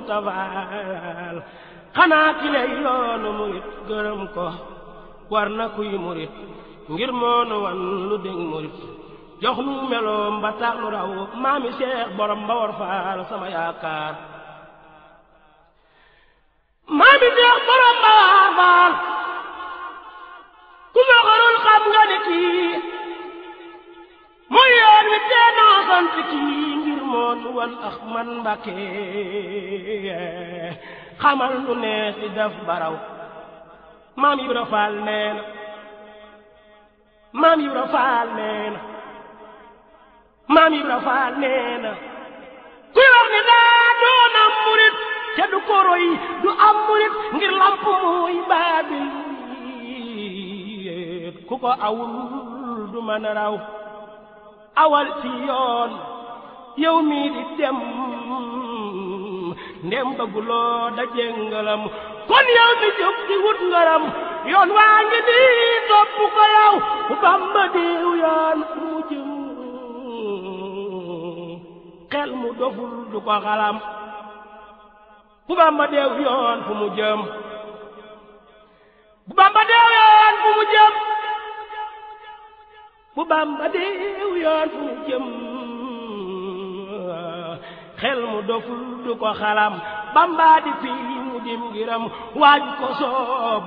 Muntafaal xanaa ki lay yoonu murit gërëm ko war na kuy murit ngir moonu wan lu dégg murit jox nu meloom ba tax nu raw maami Seex borom ba war faal sama yaakaar maami Seex borom ba war faal ku ma xarul xam nga ni kii mooy yoon wi tee naa sant kii ngir moonu wan ax man Mbàkke xamal nu nees di def baraw maam Ibra Faal nee na maam Ibra Faal nee na maam Ibra Faal nee na kuy wax ni daa doon am murit te du ko roy du am murit ngir lamp muy baabil ku ko awul du mën a raw awal ci yoon yow mii di dem ndem bëgguloo daje ngalam kon yow mi jóg di wut ngaram yoon waa ngi nii topp ko yow bu Bamba diw yoon fu mu jëm xel mu doful du ko xalam bu Bamba deew yoon fu mu jëm bu Bamba deew yoon fu mu jëm bu Bamba deew yoon fu mu jëm xel mu doful du ko xalam Bamba di fii mu dim ngiram waaj ko soob